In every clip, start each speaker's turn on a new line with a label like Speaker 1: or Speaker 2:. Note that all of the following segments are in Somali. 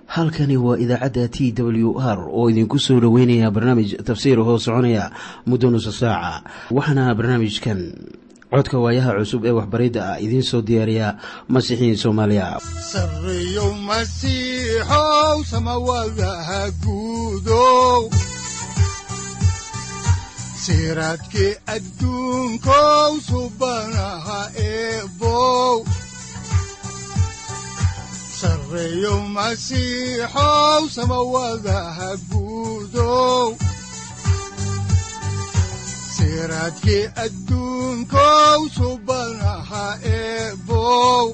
Speaker 1: halkani waa idaacadda t w r oo idinku soo dhoweynaya barnaamij tafsiir hoo soconaya muddo nusa saaca waxaana barnaamijkan codka waayaha cusub ee waxbaridda ah idiin soo diyaariya masiixiin soomaaliya
Speaker 2: sareyow masiixow samawadaha guudow siraadkii adduunkow subanaha eebow sareyow masiixow samawadaha guudow siraadkii adduunkow subanaha eebow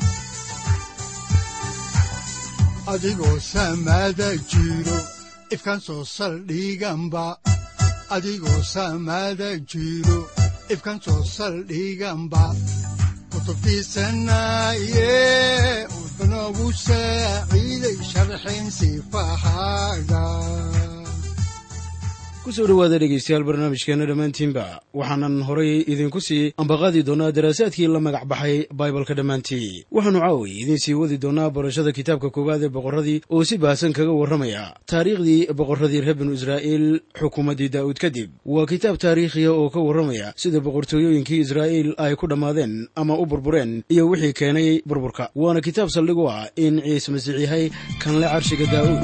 Speaker 2: adigoo samada jiro ifkaan soo saldhiganba adigoo samada jiro ifkaan soo saldhiganba kutubtiisanaye udanogu saaciiday sharxin sifahaaga
Speaker 3: kusoo dhowaada dhegeystayaal barnaamijkeena dhammaantiinba waxaanan horay idinku sii ambaqaadi doonaa daraasaadkii la magac baxay baibalka dhammaantii waxaannu caawi idiin sii wadi doonaa barashada kitaabka koowaad ee boqorradii oo si baahsan kaga warramaya taariikhdii boqorradii reer binu israa'iil xukuumaddii daa'uud kadib waa kitaab taariikhiya oo ka warramaya sida boqortooyooyinkii israa'iil ay ku dhammaadeen ama u burbureen iyo wixii keenay burburka waana kitaab saldhig u ah in ciise masiix yahay kanle carshiga daa'uud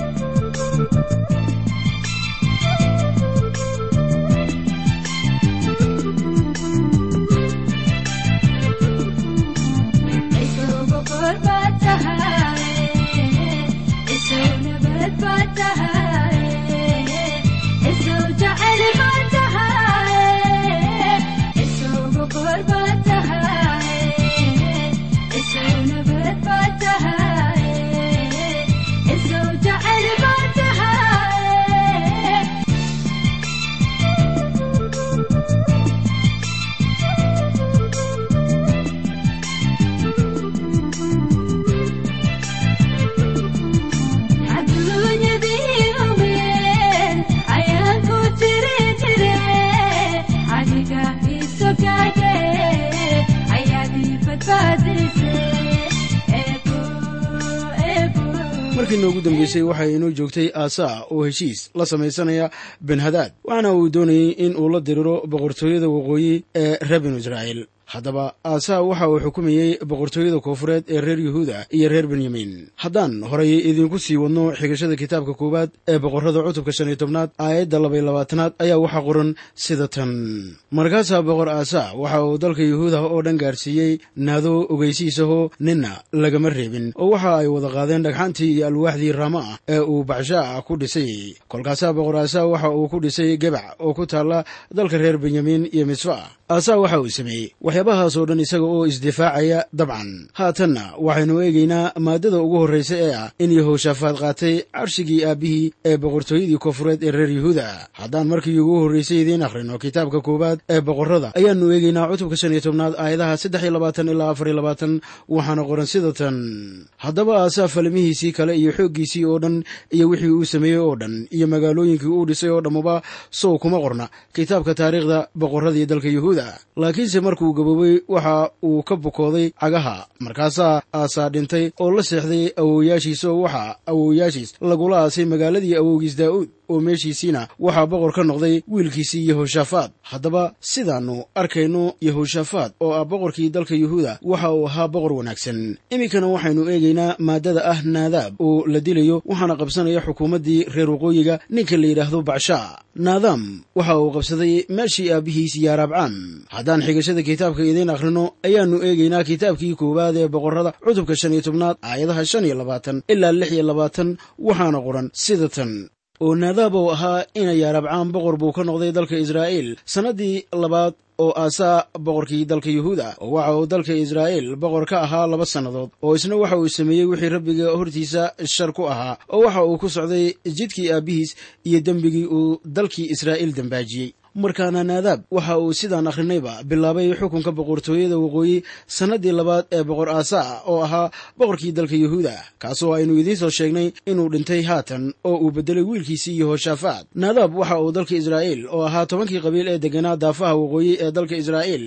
Speaker 3: markii noogu dambeysay waxay inoo joogtay aasaa oo heshiis la samaysanaya benhadaad waxaana uu doonayey in uu la diriro boqortooyada waqooyi ee reer binu israa'iil haddaba aasaa waxa uu xukumayey boqortooyada koofureed ee reer yuhuuda iyo reer benyamin haddaan horay idinku sii wadno xigashada kitaabka koowaad ee boqorrada cutubka shan iyo tobnaad aayadda labaiy labaatanaad ayaa waxaa qoran sida tan markaasaa boqor aasaa waxa uu dalka yuhuuda oo dhan gaarsiiyey naado ogeysiisahoo ninna lagama reebin oo waxa ay wada qaadeen dhagxantii iyo alwaaxdii raama ah ee uu baxshaa ku dhisay kolkaasaa boqor aasaa waxa uu ku dhisay gebac oo ku taalla dalka reer benyamin iyo misfa aasaa waxa uu sameeyey waxyaabahaasoo dhan isaga oo isdifaacaya dabcan haatanna waxaynu eegaynaa maaddada ugu horraysa ee ah in yahoshaafaad qaatay carshigii aabbihii ee boqortooyadii koonfureed ee reer yuhuuda haddaan markii ugu horraysay idiin akhrino kitaabka koowaad ee boqorrada ayaannu eegaynaa cutubka shan iyo tobnaad aayadaha saddex iyo labaatan ilaa afar iyo labaatan waxaana qoran sida tan haddaba aasaa falmihiisii kale iyo xooggiisii oo dhan iyo wixii uu sameeyey oo dhan iyo magaalooyinkii uu dhisay oo dhammuba sow kuma qorna kitaabka taariikhda boqorradii dalka yuhuuda laakiinse markuu gaboobay waxa uu ka bukooday cagaha markaasaa aasaa dhintay oo la seexday awowyaashiis oo waxaa awowyaashiis lagula aasay magaaladii awowgiis daa'uud oo meeshiisiina waxaa boqor ka noqday wiilkiisii yehoshaafaad haddaba sidaannu arkayno yehoshaafaad oo ah boqorkii dalka yuhuuda waxa uu ahaa boqor wanaagsan iminkana waxaynu eegaynaa maaddada ah naadaab oo la dilayo waxaana qabsanaya xukuumaddii reer waqooyiga ninka la yidhaahdo bacshaa naadaam waxa uu qabsaday meeshii aabbihiis yaaraabcaam haddaan xigashada kitaabka idiin akhrino ayaannu eegaynaa kitaabkii koowaad ee boqorrada cutubka shan iyo tobnaad aayadaha shan iyo labaatan ilaa lix iyo labaatan waxaana qoran sida tan oo naadaab ou ahaa ina yaarabcaan boqor buu ka noqday dalka israa'iil sannaddii labaad oo aasaa boqorkii dalka yuhuuda oo waxa uu dalka israa'iil boqor ka ahaa laba sannadood oo isna waxa uu sameeyey wixii rabbiga hortiisa shar ku ahaa oo waxa uu ku socday jidkii aabbihiis iyo dembigii uu dalkii israa'iil dembaajiyey markaana naadaab waxa uu sidaan akhrinayba bilaabay xukunka boqortooyada waqooyi sannaddii labaad ee boqor aasaa oo ahaa boqorkii dalka yuhuuda kaasoo aynu idiin soo sheegnay inuu dhintay haatan oo uu beddelay wiilkiisii yehoshaafaat naadaab waxa uu dalka israa'iil oo ahaa tobankii qabiil ee degganaa daafaha waqooyi ee dalka israa'iil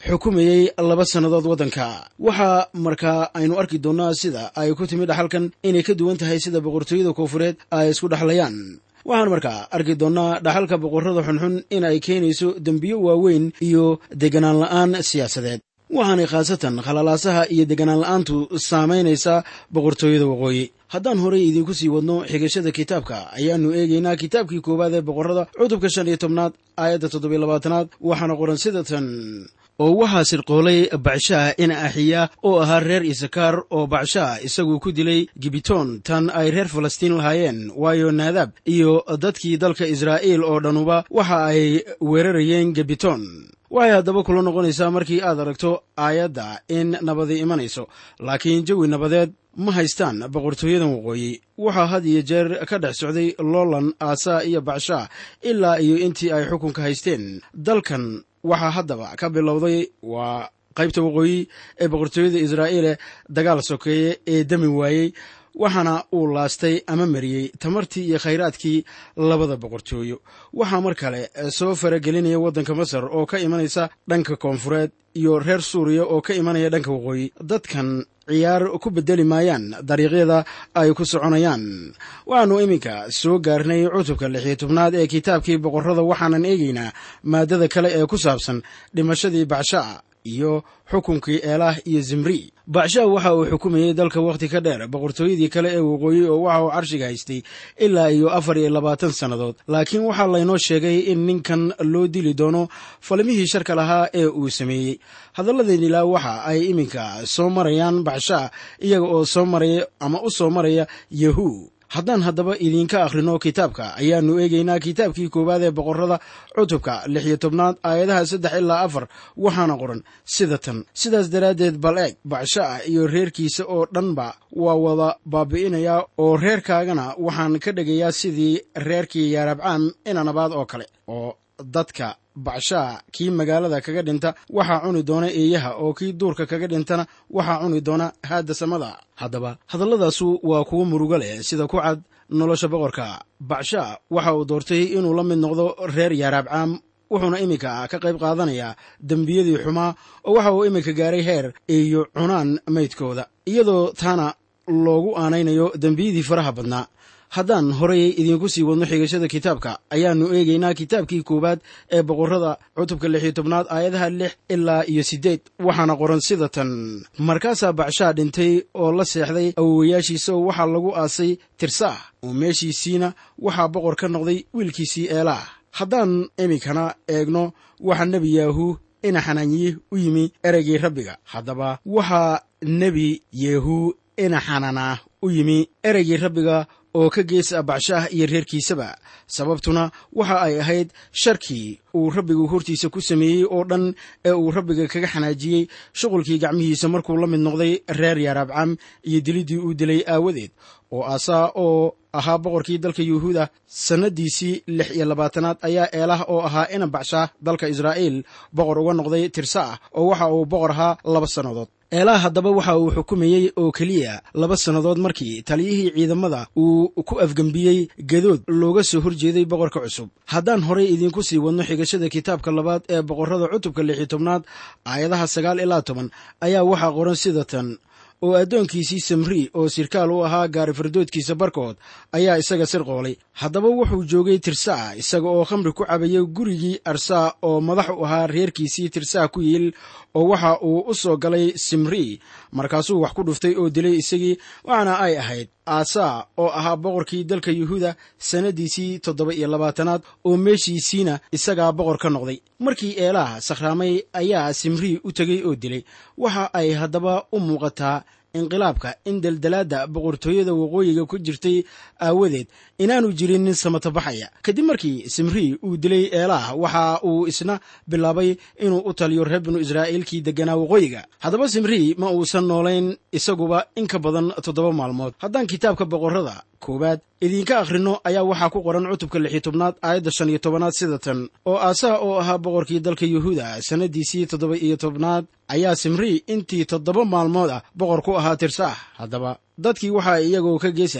Speaker 3: xukumayey laba sannadood waddanka waxaa markaa aynu arki doonnaa sida ay ku timi dhaxalkan inay ka duwan tahay sida boqortooyada koofureed ay isku dhexlayaan waxaan markaa arki doonnaa dhaxalka boqorrada xunxun in ay keenayso dembiyo waaweyn iyo deganaan la'aan siyaasadeed waxaanay khaasatan khalalaasaha iyo deganaan la'aantu saamaynaysaa boqortooyada waqooyi haddaan horey idiinku sii wadno xigashada kitaabka ayaannu eegaynaa kitaabkii koowaad ee boqorrada cutubka shan iyo tobnaad aayadda toddobiyo labaatanaad waxaana qoran sida tan oo waxaa sirqoolay bacshaah in axiya oo ahaa reer isakaar oo bacshaah isagu ku dilay gibitoon tan ay reer falastiin lahaayeen waayo naadaab iyo dadkii dalka israa'iil oo dhanuba waxa ay weerarayeen gibitoon waxay haddaba kula noqonaysaa markii aad aragto aayadda in nabadi imanayso laakiin jawi nabadeed ma haystaan boqortooyadan waqooyi waxaa had iyo jeer ka dhex socday loolan aasaa iyo bacshaah ilaa iyo intii ay xukunka haysteen dalkan waxaa haddaba ka bilowday waa qaybta waqooyi ee boqortooyada israa'iile dagaal sokeeye ee dami waayey waxaana uu laastay ama mariyey tamartii iyo khayraadkii labada boqortooyo waxaa mar kale soo faragelinaya waddanka masar oo ka imanaysa dhanka koonfureed iyo reer suuriya oo ka imanaya dhanka waqooyi dadkan ciyaar ku bedeli maayaan dariiqyada ay ku soconayaan waxaannu iminka soo gaarnay cutubka lixiyo tobnaad ee kitaabkii boqorrada waxaanan eegaynaa maaddada kale ee ku saabsan dhimashadii bacshaa iyo xukunkii eelaah iyo zimri bacshaa waxa uu xukumayey dalka wakhti ka dheer boqortooyadii kale ee waqooyi oo waxa uu carshiga haystay ilaa iyo afar iyo labaatan sannadood laakiin waxaa laynoo sheegay in ninkan loo dili doono falimihii sharka lahaa ee uu sameeyey hadalladeen ilaa waxa ay iminka soo marayaan bacshaa iyaga oo soo maraya ama u soo maraya yahu haddaan haddaba idiinka akhrino kitaabka ayaannu eegaynaa kitaabkii koowaad ee boqorrada cutubka lix iyo tobnaad aayadaha saddex ilaa afar waxaana qoran sida tan sidaas daraaddeed bal eeg bacshaah iyo reerkiisa oo dhanba waa wada baabi'inayaa oo reerkaagana waxaan ka dhegayaa sidii reerkii yaarabcaam inanabaad oo kale oo dadka bacshaa kii magaalada kaga dhinta waxaa cuni doona eeyaha oo kii duurka kaga dhintana waxaa cuni doona haadda samada haddaba hadalladaasu waa kuwo murugo leh sida ku cad nolosha boqorka bacshaa waxa uu doortay inuu la mid noqdo reer yaaraabcaam wuxuuna iminka ka qayb qaadanayaa dembiyadii xumaa oo waxa uu iminka gaaray heer iyo cunaan maydkooda iyadoo taana loogu aanaynayo dembiyadii faraha badnaa haddaan horay idiinku sii wadno xigashada kitaabka ayaannu eegaynaa kitaabkii koowaad ee boqorrada cutubka lix iyo tobnaad aayadaha lix ilaa iyo siddeed waxaana qoran sida tan markaasaa bacshaa dhintay oo la seexday awowayaashiisa oo waxaa lagu aasay tirsaah oo meeshiisiina waxaa boqor ka noqday wiilkiisii eelaah haddaan iminkana eegno waxaa nebi yaahu ina xanaanyiye u yimi ereygii rabbiga haddaba waxaa nebi yehu ina xanaanaa u yimi ereygii rabbiga oo ka geesa bacshaah iyo reerkiisaba sababtuna waxa ay ahayd sharkii uu rabbigu hortiisa ku sameeyey oo dhan ee uu rabbiga kaga xanaajiyey shuqulkii gacmihiisa markuu la mid noqday reer yaaraabcam iyo diliddii uu dilay aawadeed oo aasaa oo ahaa boqorkii dalka yuhuuda sannadiisii lix iyo labaatanaad ayaa eelaah oo ahaa ina bacshaah dalka israa'iil boqor uga noqday tirsa ah oo waxa uu boqor ahaa laba sannadood eelaah haddaba waxa uu xukumayey oo keliya laba sannadood markii taliyihii ciidamada uu ku afgembiyey gadood looga soo horjeeday boqorka cusub haddaan horay idiinku sii wadno xigashada kitaabka labaad ee boqorrada cutubka lix iyo tobnaad aayadaha sagaal ilaa toban ayaa waxaa qoran sida tan oo addoonkiisii samri oo sirkaal u ahaa gaari fardoodkiisa barkood ayaa isaga sirqoolay haddaba wuxuu joogay tirsaa isaga oo khamri ku cabaya gurigii arsaa oo madax u ahaa reerkiisii tirsaa ku yiil oo waxa uu u soo galay simri markaasuu wax ku dhuftay oo dilay isagii waxaana ay ahayd aasaa oo ahaa boqorkii dalka yuhuuda sannadiisii toddoba iyo labaatanaad oo meeshiisiina isagaa boqor ka noqday markii eelaah sakhraamay ayaa simri u tegey oo dilay waxa ay haddaba u muuqataa inqilaabka in deldelaadda boqortooyada waqooyiga ku jirtay aawadeed inaanu jirin nin samatabaxaya kadib markii simri uu dilay eelaah waxa uu isna bilaabay inuu u taliyo reer binu israa'iilkii degganaa waqooyiga haddaba simri ma uusan noolayn isaguba in ka badan toddoba maalmood haddaan kitaabka boqorrada koowaad idiinka akhrino ayaa waxaa ku qoran cutubka lix iyo tobnaad aayadda shan iyo tobanaad sida tan oo aasaa oo ahaa boqorkii dalka yuhuuda sannadiisii toddoba iyo tobnaad ayaa simri intii toddoba maalmood ah boqor ku ahaa tirsaah haddaba dadkii waxaa iyagoo ka geesa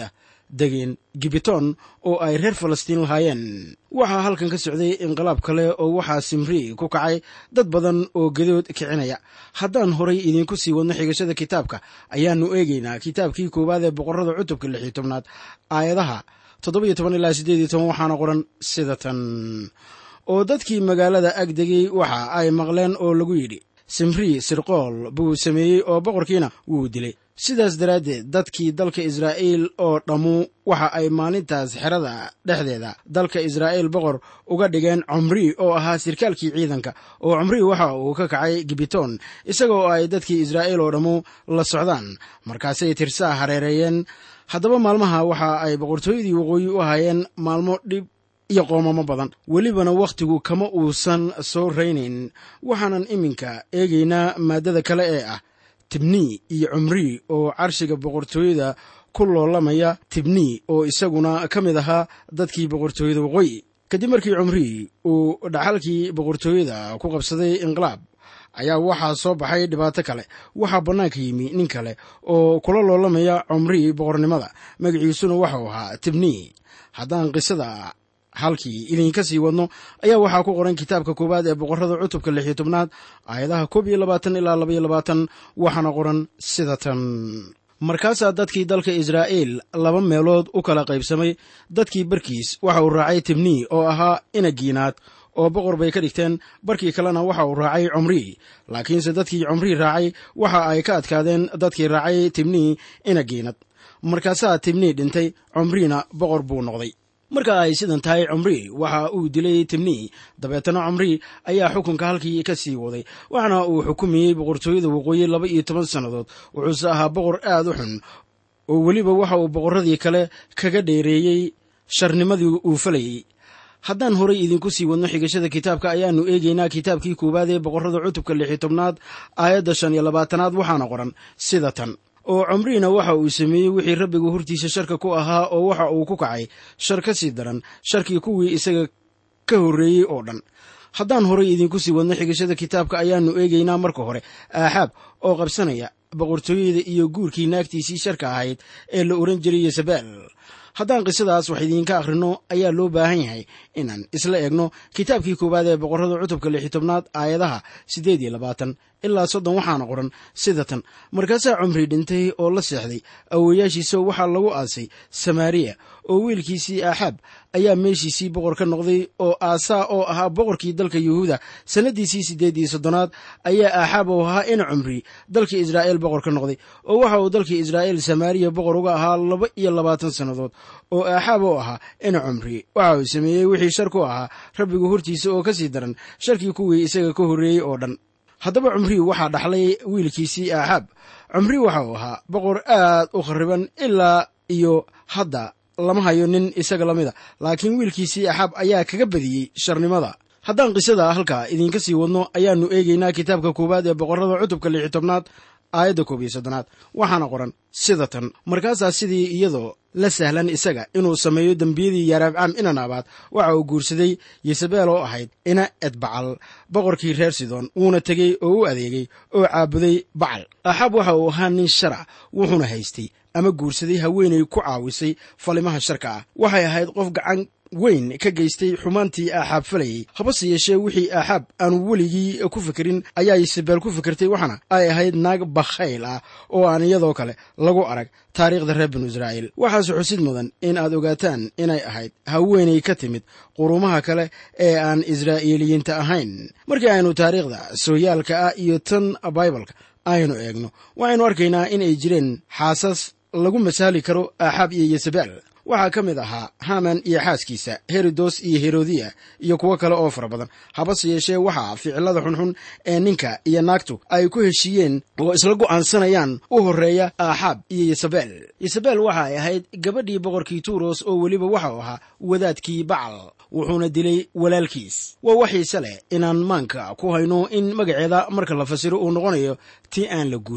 Speaker 3: degeen gibiton oo ay reer falastiin lahaayeen waxaa halkan ka socday inqilaab kale oo waxaa simri ku kacay dad badan oo gedood kicinaya haddaan horay idiinku sii wadno xigashada kitaabka ayaannu eegaynaa kitaabkii koowaad ee boqorrada cutubka lix iyo tobnaad aayadaha toddoba iyo toban ilaa siddeed iyo toban waxaana qoran sida tan oo dadkii magaalada ag degay waxa ay maqleen oo lagu yidhi simri sirqool buu sameeyey oo boqorkiina wuu dilay sidaas daraaddeed dadkii dalka israa'iil oo dhammu waxa ay maalintaas xerada dhexdeeda dalka israa'iil boqor uga dhigeen cumri oo ahaa sirkaalkii ciidanka oo cumri waxa uu ka kacay gibiton isaga oo ay dadkii israa'iil oo dhammu la socdaan markaasay tirsaa hareereeyeen haddaba maalmaha waxa ay boqortooyadii waqooyi u ahaayeen maalmo dhib iyo qoomamo badan welibana wakhtigu kama uusan soo raynayn waxaanan iminka eegaynaa maaddada kale ee ah tibnii iyo cumri oo carshiga boqortooyada ku loolamaya tibnii oo isaguna ka mid ahaa dadkii boqortooyada waqooyi kadib markii cumri uu dhaxalkii boqortooyada ku qabsaday inqilaab ayaa waxaa soo baxay dhibaato kale waxaa bannaanka yimi nin kale oo kula loolamaya cumri boqornimada magaciisuna waxau ahaa tibnii haddaan qisada halkii idinka sii wadno ayaa waxaa ku qoran kitaabka koowaad ee boqorrada cutubka lix iyo tobnaad aayadaha koob iyo labaatan ilaa laba iyo labaatan waxaana qoran sida tan markaasaa dadkii dalka israa'iil laba meelood u kala qaybsamay dadkii barkiis waxa uu raacay tibnii oo ahaa inagiinaad oo boqor bay ka dhigteen barkii kalena waxa uu raacay cumrii laakiinse dadkii cumrii raacay waxa ay ka adkaadeen dadkii raacay tibnii inagiinad markaasaa tibnii dhintay cumriina boqor buu noqday marka ay sidan tahay cumri waxa uu dilay tibnii dabeetana cumri ayaa xukunka halkii ka sii waday waxaana uu xukumayey boqortooyada waqooyi laba iyo toban sannadood wuxuuse ahaa boqor aad u xun oo weliba waxa uu boqorradii kale kaga dheereeyey sharnimadii uu falayey haddaan horay idinku sii wadno xigashada kitaabka ayaannu eegaynaa kitaabkii koowaad ee boqorrada cutubka lix iyo tobnaad aayadda shan iyo labaatanaad waxaana qoran sida tan oo cumriina waxa uu sameeyey wixii rabbigu hortiisa sharka ku ahaa oo waxa uu ku kacay shar ka sii daran sharkii kuwii isaga ka horreeyey oo dhan haddaan horay idinku sii wadno xigashada kitaabka ayaannu eegaynaa marka hore aaxaab oo qabsanaya boqortooyada iyo guurkii naagtiisii sharka ahayd ee la ohan jiray yesabel haddaan qisadaas wax idiinka akhrino ayaa loo baahan yahay inaan isla eegno kitaabkii koowaad ee boqorrada cutubka lix iyo tobnaad aayadaha siddeed iyo labaatan ilaa soddon waxaana qoran sida tan markaasaa cumri dhintay oo la seexday awowayaashiisa waxaa lagu aasay samaariya oo wiilkiisii aaxaab ayaa meeshiisii boqor ka noqday oo aasaa oo ahaa boqorkii dalka yuhuuda sannadiisii siddeed iyo soddonaad ayaa aaxaab oo ahaa in cumri dalkii israa'iil boqor ka noqday oo waxa uu dalkii israa'iil samaariya boqor uga ahaa laba iyo labaatan sannadood oo aaxaab oo ahaa in cumri waxa uu sameeyey wixii shar ku ahaa rabbigu hortiisa oo ka sii daran sharkii kuwii isaga ka horreeyey oo dhan haddaba cumri waxaa dhaxlay wiilkiisii aaxaab cumri waxa uu ahaa boqor aad u khariban ilaa iyo hadda lama hayo nin isaga lamida laakiin wiilkiisii axaab ayaa kaga badiyey sharnimada haddaan qisada halkaa idinka sii wadno ayaannu eegaynaa kitaabka koowaad ee boqorrada cutubka lix iyo tobnaad aayadda koob iyo soddonaad waxaana qoran sida tan markaasaa sidii iyadoo la sahlan isaga inuu sameeyo dembiyadii yaaraabcaam inanaabaad waxa uu guursaday yesabeel oo ahayd ina edbacal boqorkii reer sidon wuuna tegey oo u adeegay oo caabuday bacal axaab waxa uu ahaa nin sharac wuxuuna haystay ama guursaday haweenay ku caawisay falimaha sharka ah waxay ahayd qof gacan weyn ka geystay xumaantii aaxaab falayey habase yeeshee wixii aaxaab aanu weligii ku fikirin ayaa yisabeel ku fikirtay waxaana ay ahayd naag bakhayl ah oo aan iyadoo kale lagu arag taariikhda reer binu israa'iil waxaase xusid mudan in aad ogaataan inay ahayd haweenay ka timid qurumaha kale ee aan israa'iiliyiinta ahayn markii aynu taariikhda sooyaalka ah iyo tan baibalka aynu eegno waxaynu arkaynaa in ay jireen xaasas lagu masaali karo aaxaab iyo yesabeel waxaa ka mid ahaa haman iyo xaaskiisa herodos iyo herodiya iyo kuwo kale oo fara badan habase yeeshee waxaa ficilada xunxun ee ninka iyo naagtu ay ku heshiiyeen oo isla go'aansanayaan u horreeya aaxaab iyo yesabel yesabel waxa ay ahayd gabadhii boqorkii tuuros oo weliba waxau ahaa wadaadkii bacal wuxuuna dilay walaalkiis waa waxiise leh inaan maanka ku hayno in magaceeda marka la fasiro uu noqonayo tii aan la guursan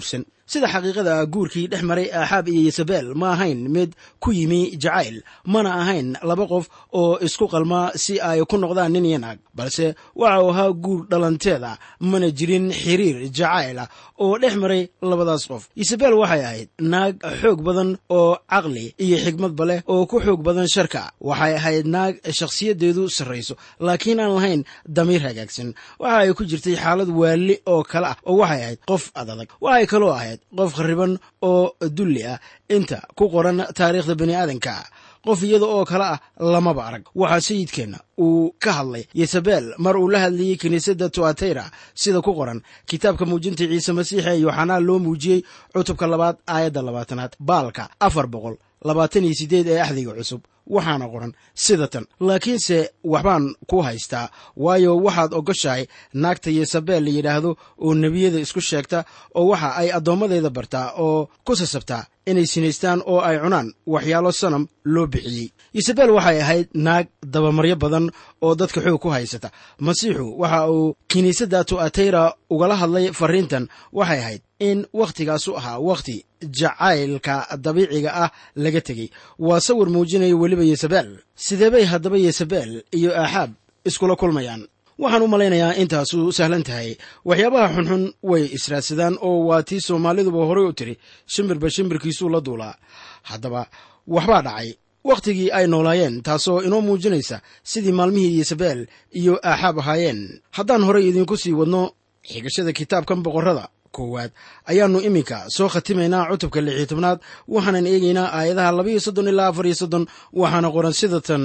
Speaker 3: sida xaqiiqada guurkii dhex maray aaxaab iyo yesabel ma ahayn mid ku yimi jacayl mana ahayn laba qof oo isku qalma si ay ku noqdaan nin iyo naag balse waxa uu ahaa guur dhalanteeda mana jirin xiriir jacayl ah oo dhex maray labadaas qof yesabel waxay ahayd naag xoog badan oo caqli iyo xigmadba leh oo ku xoog badan sharka waxay ahayd naag shakhsiyadeedu sarrayso laakiin aan lahayn damiir hagaagsan waxa ay ku jirtay xaalad waali oo kale ah oo waxay ahayd qof adadag waxay kaloo ahayd qof khariban oo dulli ah inta ku qoran taariikhda bani aadanka qof iyada oo kale ah lamaba arag waxaa sayidkeenna uu ka hadlay yesabel mar uu la hadlayey kiniisadda tuateyra sida ku qoran kitaabka muujinta ciise masiix ee yooxanaa loo muujiyey cutubka labaad aayadda labaatanaad baalka afar boqol labaatan iyo siddeed ee axdiga cusub waxaana qoran sida tan laakiinse waxbaan ku haystaa waayo waxaad ogoshahay naagta yesabel la yidhaahdo oo nebiyada isku sheegta oo waxa ay addoommadeeda bartaa oo ku sasabtaa inay sinaystaan oo ay cunaan waxyaalo sanam loo bixiyey yesabel waxay ahayd naag dabamaryo badan oo dadka xoog ku haysata masiixu waxa uu kiniisadda tu'ateyra ugala hadlay farriintan waxay ahayd in wakhtigaasu ahaa wakhti jacaylka dabiiciga ah laga tegey waa sawir muujinaya weliba yesabel sidee bay haddaba yesabel iyo aaxaab iskula kulmayaan waxaan u malaynayaa intaasu sahlan tahay waxyaabaha xunxun way israadsadaan oo waa tii soomaaliduba horey u tiri shimbirba shimbirkiisuu la duulaa haddaba waxbaa dhacay wakhtigii ay noolaayeen taasoo inoo muujinaysa sidii maalmihii yesabel iyo aaxaab ahaayeen haddaan horey idiinku sii wadno xigashada kitaabkan boqorrada koowaad ayaannu iminka soo khatimaynaa cutubka lix iyo tobnaad waxaanan eegaynaa aayadaha labaiyo soddon ilaa afar iyo soddon waxaana qoran sida tan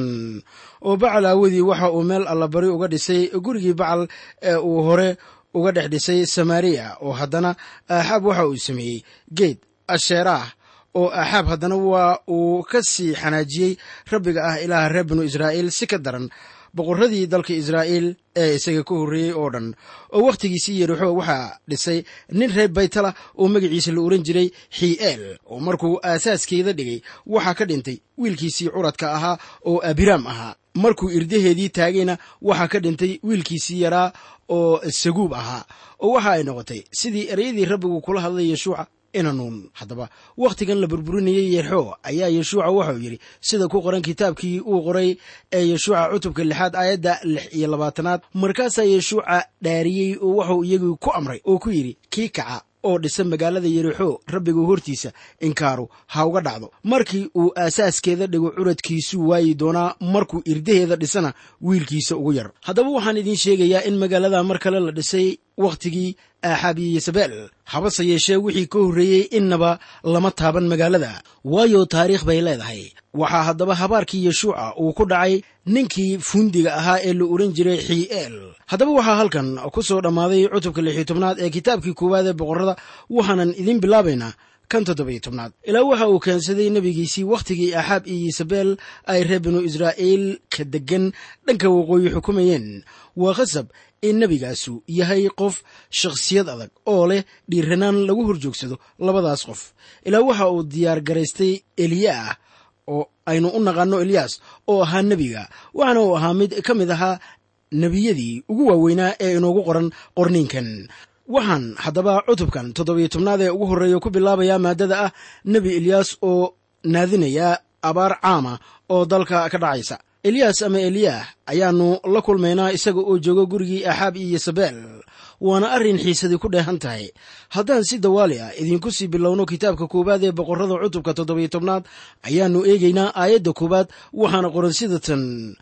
Speaker 3: oo bacal aawadii waxa uu meel allabari uga dhisay gurigii bacal ee uu hore uga dhex dhisay samaariya oo haddana aaxaab waxa uu sameeyey geed asheeraah oo aaxaab haddana waa uu ka sii xanaajiyey rabbiga ah ilaaha reer binu israa'iil si ka daran boqorradii dalka israa'iil ee isaga ka horreeyey oo dhan oo wakhtigiisii yerixo waxaa dhisay nin reer baytala oo magaciisa la ohan jiray xii'eel oo markuu aasaaskeeda dhigay waxaa ka dhintay wiilkiisii curadka ahaa oo abiraam ahaa markuu irdaheedii taagayna waxaa ka dhintay wiilkiisii yaraa oo saguub ahaa oo waxa ay noqotay sidii ereyadii rabbigu kula hadlay yeshuuca inanuun haddaba wakhtigan la burburinayey yerxo ayaa yeshuuca waxauu yidhi sida ku qoran kitaabkii uu qoray ee yeshuuca cutubka lixaad aayadda lix iyo labaatanaad markaasaa yeshuuca dhaariyey oo waxuu iyagii ku amray oo ku yidhi kii kaca oo dhisa magaalada yerixo rabbigu hortiisa inkaaru ha uga dhacdo markii uu aasaaskeeda dhigo curadkiisuu waayi doonaa markuu irdaheeda dhisana wiilkiisa ugu yar haddaba waxaan idiin sheegayaa in magaalada mar kale la dhisay wakhtigii aaxaab iyo yesabel habase yeeshee wixii ka horreeyey innaba lama taaban magaalada waayo taariikh bay leedahay waxaa haddaba habaarkii yeshuuca uu ku dhacay ninkii fundiga ahaa ee la ohan jiray xii'eel haddaba waxaa halkan ku soo dhammaaday cutubka lixiyo tobnaad ee kitaabkii koowaad ee boqorrada waxaanan idiin bilaabaynaa kan toddobiyo tobnaad ilaa waxa uu keensaday nebigiisii wakhtigii aaxaab iyo yesabel ay reer binu israa'iil ka deggan dhanka waqooyi xukumayeen waa khasab in nebigaasu yahay qof shakhsiyad adag oo leh dhiiranaan lagu horjoogsado labadaas qof ilaa waxa uu diyaar garaystay eliyaah oo aynu u naqaano eliyaas oo ahaa nebiga waxaana uu ahaa mid ka mid ahaa nebiyadii ugu waaweynaa ee inoogu qoran qorniinkan waxaan haddaba cutubkan toddobiyo tobnaad ee ugu horreeya ku bilaabayaa maadada ah nebi eliyaas oo naadinaya abaar caama oo dalka ka dhacaysa eliyaas ama eliyaah ayaannu la kulmaynaa isaga oo jooga gurigii aaxaab iyo yesabel waana arrin xiisadii ku dheehan tahay haddaan si dawaali ah idinku sii bilowno kitaabka koowaad ee boqorrada cutubka toddobiyo tobnaad ayaannu eegaynaa aayadda koowaad waxaana qoran sida tan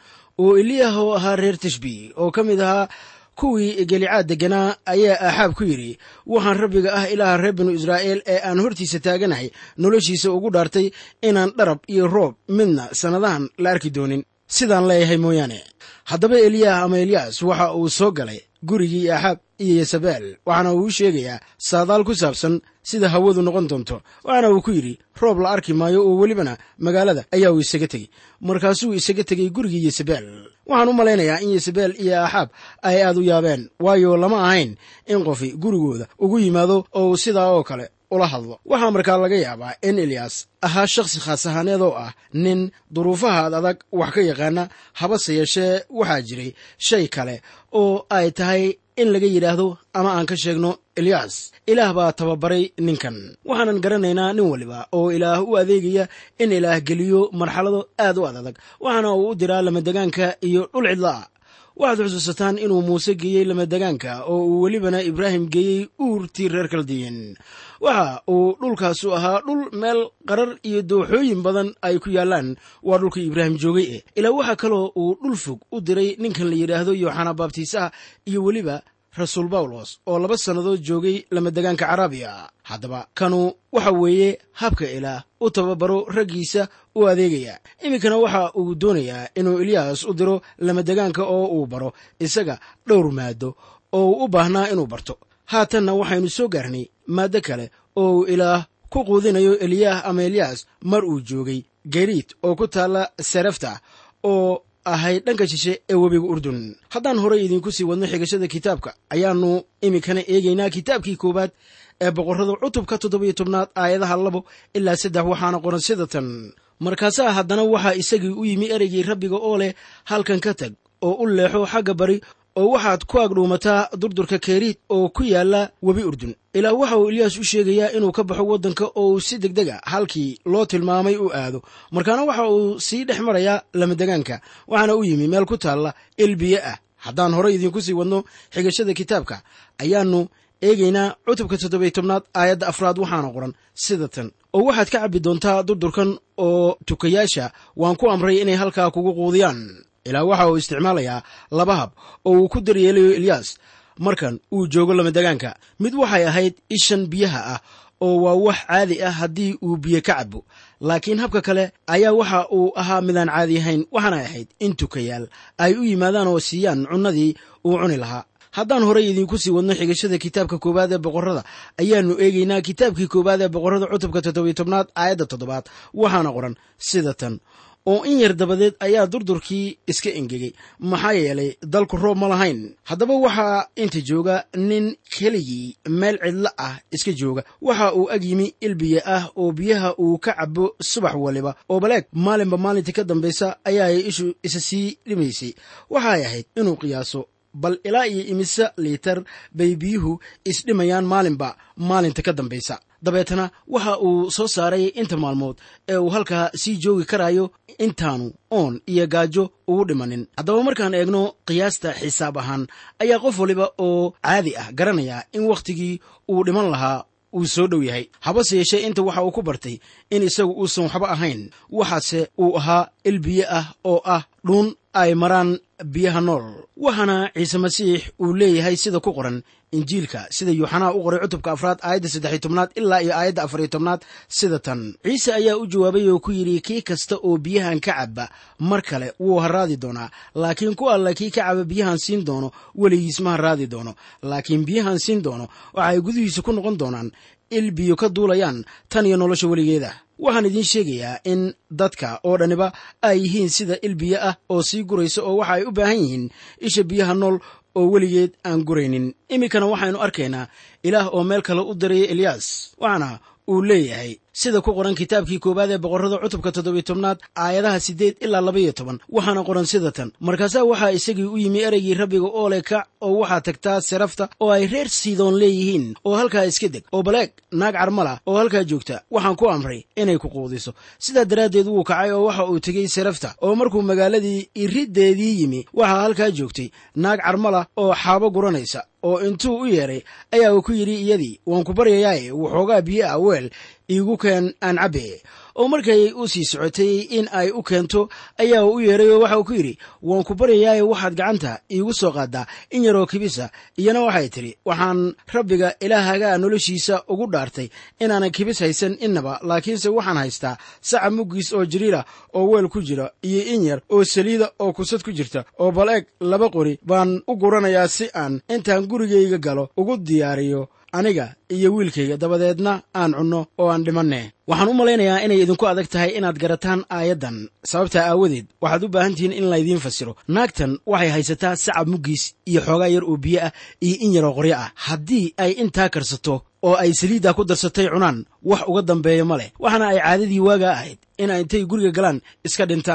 Speaker 3: oo eliyah oo ahaa reer tishbi oo ka mid ahaa kuwii gelicaad degganaa ayaa aaxaab ku yidhi waxaan rabbiga ah ilaaha reer binu israa'iil ee aan hortiisa taaganahay noloshiisa ugu dhaartay inaan dharab iyo roob midna sannadahan la arki doonin sidaan leeyahay mooyaane haddaba eliyah ama eliyaas waxa uu soo galay gurigii aaxaab iyo yesabel waxaana uu u sheegayaa saadaal ku saabsan sida hawadu noqon doonto waxaana uu ku yidhi roob la arki maayo oo welibana magaalada ayaa uu isaga tegey markaasuu isaga tegey gurigii yesabel waxaan u malaynayaa in yesabel iyo aaxaab ay aad u yaabeen waayo lama ahayn in qofi gurigooda ugu yimaado oo uu sidaa oo kale ula hadlo waxaa markaa laga yaabaa in eliyas ahaa shakhsi khaas ahaaneed oo ah nin duruufaha ad adag wax ka yaqaana habase yeeshee waxaa jiray shay kale oo ay tahay in laga yidhaahdo ama aan ka sheegno eliyas ilaah baa tababaray ninkan waxaanan garanaynaa nin waliba oo ilaah u adeegaya in ilaah geliyo marxalado aad u adadag waxaana uu u diraa lamadegaanka iyo dhul cidla'a waxaad xusuusataan inuu muuse geeyey lamadegaanka oo uu welibana ibraahim geeyey uurtii reer kaldiyin waxa uu dhulkaasu ahaa dhul meel qarar iyo dooxooyin badan ay ku yaallaan waa dhulkii ibraahim joogay eh ilaa waxaa kaloo uu dhul fog u diray ninkan la yidhaahdo yooxana baabtiisaha iyo weliba rasuul bawlos oo laba sannadood joogay lamadegaanka caraabiya haddaba kanu waxa weeye habka ilaah u tababaro raggiisa u adeegaya iminkana waxa uu doonayaa inuu eliyas u diro lamadegaanka oo uu baro isaga dhowr maado oo uu u baahnaa inuu barto haatanna waxaynu soo gaarnay maaddo kale oo uu ilaah ku quudinayo eliyah ama eliyas mar uu joogay gariid oo ku taalla sarafta oo ahayd dhanka shishe ee webiga urdun haddaan horey idinku sii wadno xigashada kitaabka ayaannu iminkana eegaynaa kitaabkii koowaad ee boqorrada cutubka toddobiyo tobnaad aayadaha labo ilaa saddex waxaana qoran sida tan markaasaa haddana waxaa isagii u yimi ereygii rabbiga oo leh halkan ka tag oo u leexo xagga bari oo waxaad ku agdhuumataa durdurka keeriid oo ku yaalla webi urdun ilaah waxa uu eliyas u sheegayaa inuu ka baxo waddanka oo uu si deg dega halkii loo tilmaamay u aado markaana waxa uu sii dhex marayaa lamadegaanka waxaana u yimi meel ku taalla ilbiye ah haddaan horey idinku sii wadno xigashada kitaabka ayaannu eegaynaa cutubka toddobiy tobnaad aayadda afraad waxaana qoran sida tan oo waxaad ka cabbi doontaa durdurkan oo tukayaasha waan ku amray inay halkaa kugu quudiyaan ilaa waxa uu isticmaalayaa laba hab oo uu ku daryeelayo eliyas markan uu joogo lamadegaanka mid waxay ahayd ishan biyaha ah oo waa wax caadi ah haddii uu biyo ka cabo laakiin habka kale ayaa waxa uu ahaa midaan caadi ahayn waxaanay ahayd in tukayaal ay u yimaadaan oo siiyaan cunnadii uu cuni lahaa haddaan horey idinku sii wadno xigashada kitaabka koowaad ee boqorrada ayaannu eegaynaa kitaabkii koowaad ee boqorrada cutubka toddobiy tobnaad aayadda toddobaad waxaana qoran sida tan oo in yar dabadeed ayaa durdurkii iska engegay maxaa yeelay dalku roob ma lahayn haddaba waxaa inta jooga nin keligii meel cidlo ah iska jooga waxa uu ag yimi ilbiya ah oo biyaha uu ka cabo subax waliba oo baleeg maalinba maalintii ka dambaysa ayaay ishu isa sii dhimaysay waxay ahayd inuu qiyaaso bal ilaa iyo imise liitar bay biyuhu isdhimayaan maalinba maalinta ka dambaysa dabeetana waxa uu soo saaray inta maalmood ee uu halkaa sii joogi karayo intaanu oon iyo gaajo ugu dhimanin haddaba markaan eegno qiyaasta xisaab ahaan ayaa qof waliba oo caadi ah garanaya in wakhtigii uu dhiman lahaa uu soo dhow yahay habase yeeshee inta waxa uu ku bartay in isagu uusan waxba ahayn waxaase uu ahaa il biyo ah oo ah dhuun ay maraan biyaha nool waxaana ciise masiix uu leeyahay sida ku qoran injiilka sida yuuxanaa u qoray cutubka afraad aayadda saddexiy tobnaad ilaa iyo aayadda afariyo tobnaad sida tan ciise ayaa u jawaabay oo ku yidhi kii kasta oo biyahan ka caba mar kale wuu haraadi doonaa laakiin ku alla kii ka caba biyahan siin doono weligiis ma haraadi doono laakiin biyahan siin doono waxa ay gudihiisa ku noqon doonaan il biyo ka duulayaan tan iyo nolosha weligeeda waxaan idiin sheegayaa in dadka oo dhaniba ay yihiin sida il biyo ah oo sii guraysa oo waxa ay u baahan yihiin isha biyaha nool oo weligeed aan guraynin iminkana waxaynu arkaynaa ilaah oo meel kale u diraya eliyas waxaana uu leeyahay sida ku qoran kitaabkii koowaad ee boqorrada cutubka toddobiy tobnaad aayadaha siddeed ilaa labaiyo toban waxaana qoran sida tan markaasaa waxaa isagii u yimi ereygii rabbiga oo le kac oo waxaa tagtaa serafta oo ay reer siidoon leeyihiin oo halkaa iska deg oo baleeg naag carmala oo halkaa joogta waxaan ku amray inay ku quudiso sidaa daraaddeed wuu kacay oo waxa uu tegey serafta oo markuu magaaladii iriddeedii yimi waxaa halkaa joogtay naag carmala oo xaabo guranaysa oo intuu u yeedhay ayaa uu ku yidhi iyadii waan ku baryayaaye waxoogaa biyo ah weel iigu keen aan cabbe oo markay u sii socotay in ay u keento ayaa uu u yeedhay oo waxa uu ku yidhi waan ku baryayaaye waxaad gacanta iigu soo qaaddaa in yaroo kibisa iyana waxay tidhi waxaan rabbiga ilaahagaa noloshiisa ugu dhaartay inaanan kibis haysan innaba laakiinse waxaan haystaa saca muggiis oo jiriila oo weel ku jira iyo in yar oo saliida oo kusad ku jirta oo bal eeg laba qori baan u guranayaa si aan intaan gurigayga galo ugu diyaariyo aniga iyo wiilkayga dabadeedna aan cunno oo aan dhimanne waxaan u malaynayaa inay idinku adag tahay inaad garataan aayaddan sababtaa aawadeed waxaad u baahan tihiin in laydiin fasiro naagtan waxay haysataa sacab muggiis iyo xoogaa yar oo biyo ah iyo in yaroo qoryo ah haddii ay intaa karsato oo ay saliiddaa ku darsatay cunaan wax uga dambeeya ma leh waxaana ay caadadii waagaa ahayd in ay intay guriga galaan iska dhintaan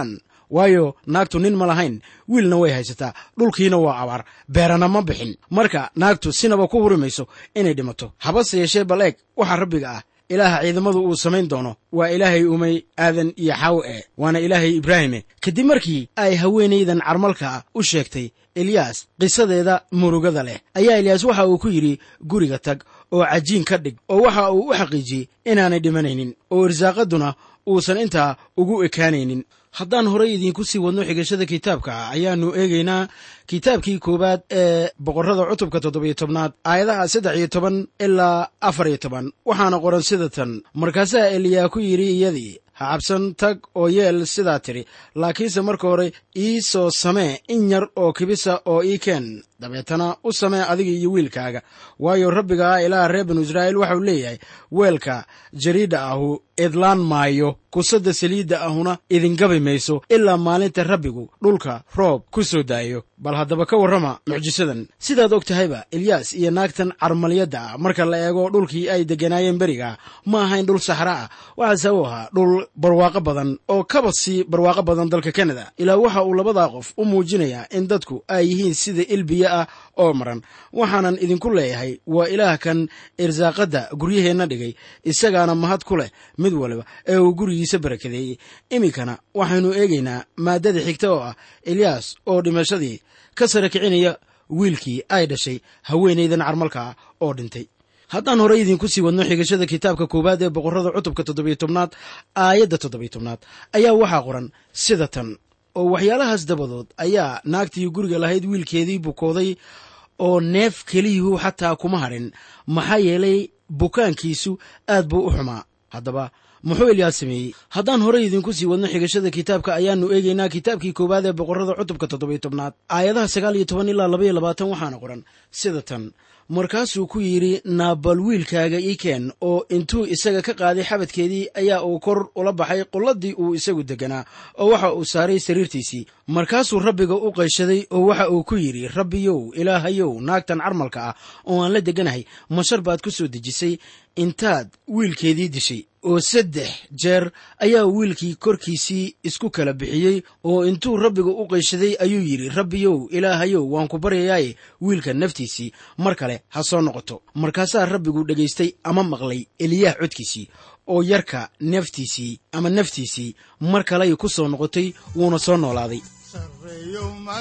Speaker 3: waayo naagtu nin ma lahayn wiilna way haysataa dhulkiina waa abaar beerana ma bixin marka naagtu sinaba ku huri mayso inay dhimato habase yeeshee bal eeg waxaa rabbiga ah ilaaha ciidamadu uu samayn doono waa ilaahay umay aadan iyo xaawo e waana ilaahay ibraahime kadib markii ay haweenaydan carmalka u sheegtay eliyas qisadeeda murugada leh ayaa eliyas waxa uu ku yidhi guriga tag oo cajiin ka dhig oo waxa uu u xaqiijiyey inaanay dhimanaynin oo irsaaqaduna uusan intaa ugu ekaanaynin haddaan horay idiinku sii wadno xigashada kitaabka ayaannu eegaynaa kitaabkii koowaad ee boqorrada cutubka toddobiyo tobnaad aayadaha saddex iyo toban ilaa afar iyo toban waxaana qoran sida tan markaasaa eliyaa ku yidhi iyadii ha cabsan tag oo yeel sidaa tidhi laakiinse marka hore ii soo samee in yar oo kibisa oo ii keen dabeetana u samee adiga iyo wiilkaaga waayo rabbiga ah ilaaha reer binu israa'iil waxau leeyahay weelka jariidha ahu idlaan maayo kusadda saliidda ahuna idingabi mayso ilaa maalinta rabbigu dhulka roob ku soo daayo bal haddaba ka warrama mucjisadan sidaad og tahayba elyaas iyo naagtan carmaliyadda ah marka la eego dhulkii ay degganaayeen beriga ma ahayn dhul saxra ah waxaase u ahaa dhul barwaaqo badan oo kaba sii barwaaqo badan dalka kanada ilaa waxa uu labadaa qof u muujinayaa in dadku ay yihiin sida ilbiya ah oo maran waxaanan idinku leeyahay waa ilaah kan irsaaqadda guryaheenna dhigay isagaana mahad ku leh mid waliba ee uu gurigiisa barakadeeyey iminkana waxaynu eegaynaa maaddada xigta oo ah elyaas oo dhimashadii ka sara kicinaya wiilkii ay dhashay haweenaydan carmalka ah oo dhintay haddaan horey idinku sii wadno xigashada kitaabka koowaad ee boqorrada cutubka toddobiyo tobnaad aayadda toddobiyo tobnaad ayaa waxaa qoran sida tan oo waxyaalahaas dabadood ayaa naagtii guriga lahayd wiilkeedii bukooday oo neef keliyuhu xataa kuma hadhin maxaa yeelay bukaankiisu aad buu u xumaa haddaba muxuu elyaas sameeyey haddaan horey idinku sii wadno xigashada kitaabka ayaannu eegaynaa kitaabkii koowaad ee boqorrada cutubka toddobiyo tobnaad aayadaha sagaal iyo toban ilaa labaiyo labaatan waxaana qoran sida tan markaasuu ku yidhi naabal wiilkaaga ii keen oo intuu isaga ka qaaday xabadkeedii ayaa uu kor ula baxay qulladii uu isagu deganaa oo waxa uu saaray sariirtiisii markaasuu rabbiga u qayshaday oo waxa uu ku yidhi rabbiyow ilaahayow naagtan carmalka ah oo aan la deganahay mashar baad ku soo dejisay intaad wiilkeedii dishay oo saddex jeer ayaa wiilkii korkiisii isku kala bixiyey oo intuu rabbiga u qayshaday ayuu yidhi rabbiyow ilaahayow waan ku baryayaaye wiilka naftiisii mar kale ha soo noqoto markaasaa rabbigu dhegaystay ama maqlay eliyaah codkiisii oo yarka naftiisii ama naftiisii mar kaley ku soo noqotay wuuna soo noolaaday
Speaker 2: sareeyo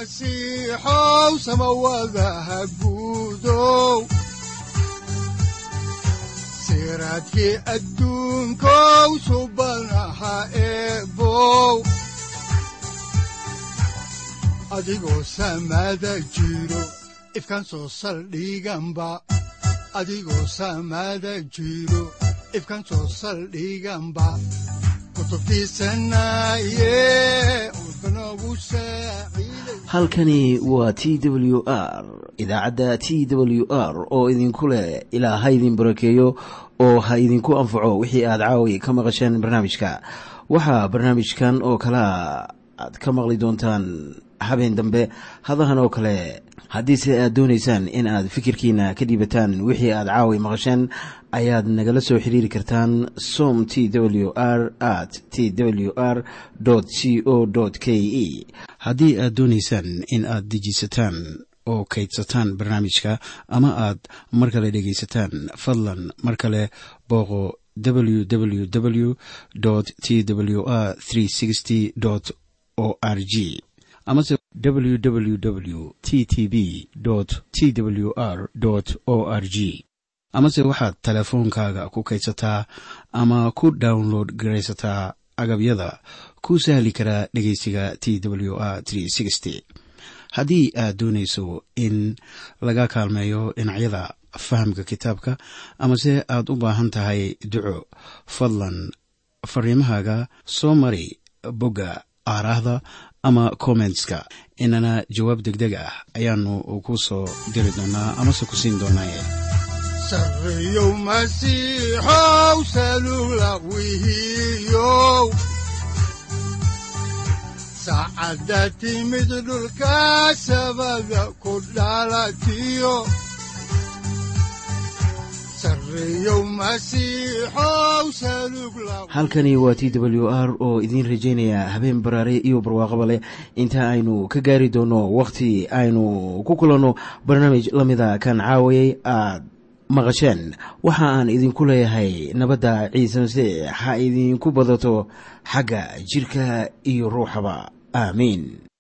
Speaker 2: masiixow samawadaha guudow siraadkii adduunkow subanaha eebow adigoo samada jiro ifkan soo saldhiganba adigoo samada jiro ifkan soo saldhiganba
Speaker 1: halkani waa t w r idaacadda t w r oo idinku leh ilaa ha idin barakeeyo oo ha idinku anfaco wixii aad caawi ka maqasheen barnaamijka waxaa barnaamijkan oo kalaa aad ka maqli doontaan habeen dambe hadahan oo kale haddiise aad doonaysaan in aad fikirkiina ka dhiibataan wixii aad caawi maqasheen ayaad nagala soo xiriiri kartaan som t w r at t w r c o k e haddii aad doonaysaan in aad dejiisataan oo kaydsataan barnaamijka ama aad mar kale dhegaysataan fadlan mar kale booqo www t w r o r g amase www t t b t w r o r g amase waxaad teleefoonkaaga ku kaydsataa ama ku download garaysataa agabyada ku sahli karaa dhegeysiga t w r haddii aad doonayso in laga kaalmeeyo dhinacyada fahamka kitaabka amase aad u baahan tahay duco fadlan fariimahaaga soo mari bogga aaraahda ama kommentska inana jawaab degdeg ah ayaanu ku soo diri doonaa amase ku siin doonaaye
Speaker 2: sareeyow masiixow salula wihiyow saacadda timid dhulka sabada ku dhalatiyo sareeyow masiixow salug la
Speaker 1: halkani waa t w r oo idiin rajaynaya habeen baraare iyo barwaaqaba leh inta aynu ka gaari doono wakhti aynu ku kulanno barnaamij la mida kan caawayay aad maqasheen waxa aan idinku leeyahay nabadda ciise masiix ha idinku badato xagga jidhka iyo ruuxaba aamiin